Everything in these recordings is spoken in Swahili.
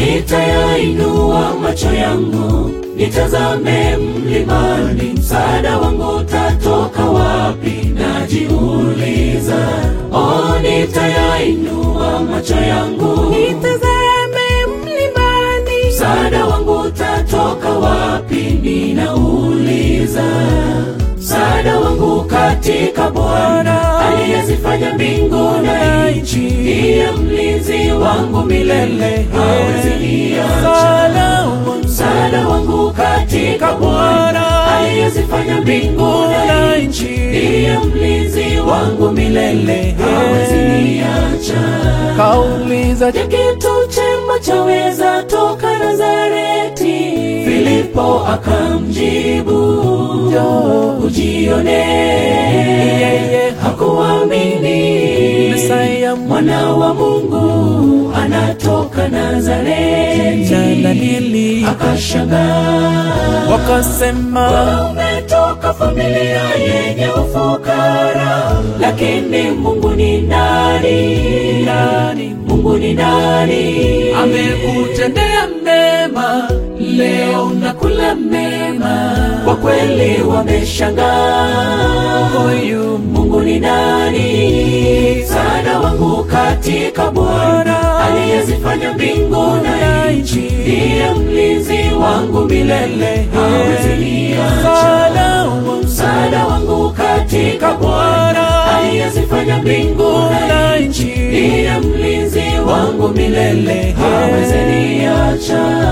nitayainua macho yangu nitazame mlimani, msaada wangu utatoka wapi? Najiuliza. Oh, nitayainua macho yangu nitazame mlimani, msaada wangu utatoka wapi? Ninauliza. Msaada wangu katika Bwana aliyezifanya mbingu na nchi, ndiye mlinzi wangu milele, hawezi niacha. msaada wangu Msaada wangu katika Bwana aliyezifanya mbingu na nchi, ndiye mlinzi wangu milele, hawezi niacha. kauliza Je, kitu chema chaweza toka Nazareti? Filipo akamjibu, Njoo. ujione. Yeye Hakuamini Mesaya mwana wa Mungu anatoka Nazareti, cha Danieli akashangaa wakasema umetoka familia yenye ufukara, lakini Mungu ni nani? nani Mungu ni nani? amekutendea mema Leo unakula mema, kwa kweli wameshangaa. huyu Mungu ni nani? Msaada wangu katika Bwana aliyezifanya mbingu na nchi, ndiye mlinzi wangu milele, hawezi niacha. msaada wangu Msaada wangu katika Bwana aliyezifanya mbingu na nchi, ndiye mlinzi wangu milele, hawezi niacha.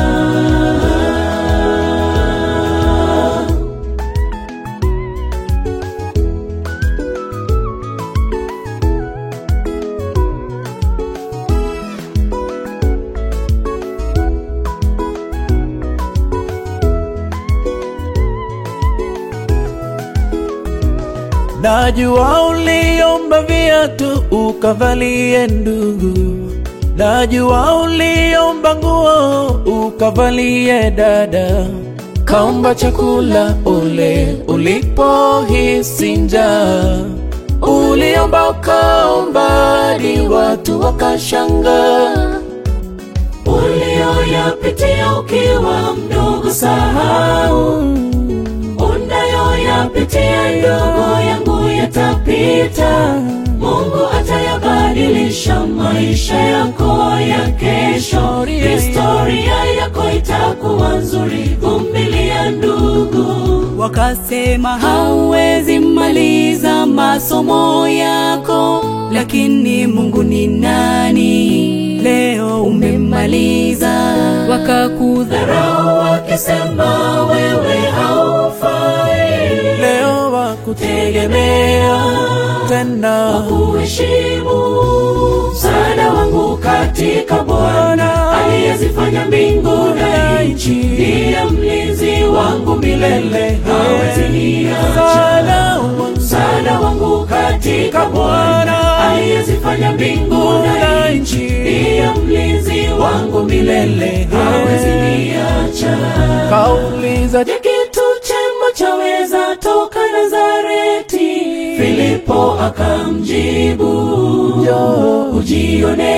Najua uliomba viatu ukavalie ndugu, najua uliomba nguo ukavalie dada, kaomba chakula ule ulipohisi njaa, uliomba ukaomba hadi watu wakashangaa. ulioyapitia ukiwa mdogo, sahau unayoyapitia ndogo yangu yatapita. Mungu atayabadilisha maisha yako ya kesho, historia yako itakuwa nzuri. Vumilia ndugu. Wakasema hauwezi maliza masomo yako, lakini Mungu ni nani? Leo umemaliza. Wakakudharau Dharau wakisema wewe haufai, Leo wakutegemea tena, kuheshimu msaada wangu katika Bwana aliyezifanya mbingu na nchi, ndiye mlinzi wangu milele, hawezi niacha. msaada wangu Msaada wangu katika Bwana aliyezifanya mbingu na nchi, ndiye mlinzi wangu milele, hawezi niacha. kauliza Je, kitu chema chaweza toka Nazareti? Filipo akamjibu, Njoo. ujione.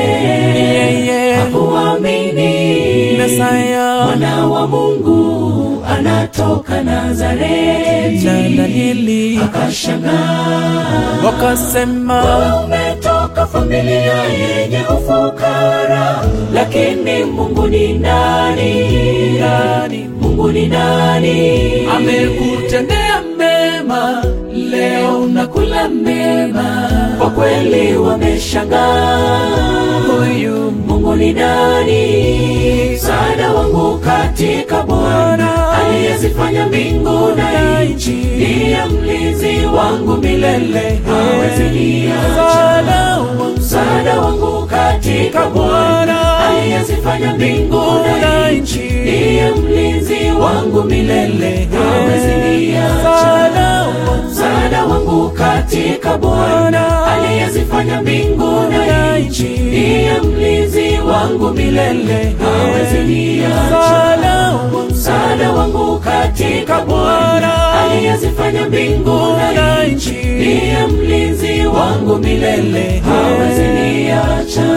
Yeye Hakuamini Mesaya mwana wa Mungu anatoka Nazareti, cha Danieli akashangaa wakasema umetoka familia yenye ufukara, lakini Mungu ni nani? nani Mungu ni nani? amekutendea mema, Leo unakula mema, kwa kweli wameshangaa. huyu Mungu ni nani? Msaada wangu katika Bwana aliyezifanya mbingu na nchi, ndiye mlinzi wangu milele, hawezi niacha. msaada wangu Msaada wangu katika Bwana aliyezifanya mbingu na nchi, ndiye mlinzi wangu milele, hawezi niacha. msaada wangu Msaada wangu katika Bwana aliyezifanya mbingu na nchi, ndiye mlinzi wangu milele, hawezi niacha. msaada wangu Msaada wangu katika Bwana aliyezifanya mbingu na nchi, ndiye mlinzi wangu milele, hawezi niacha.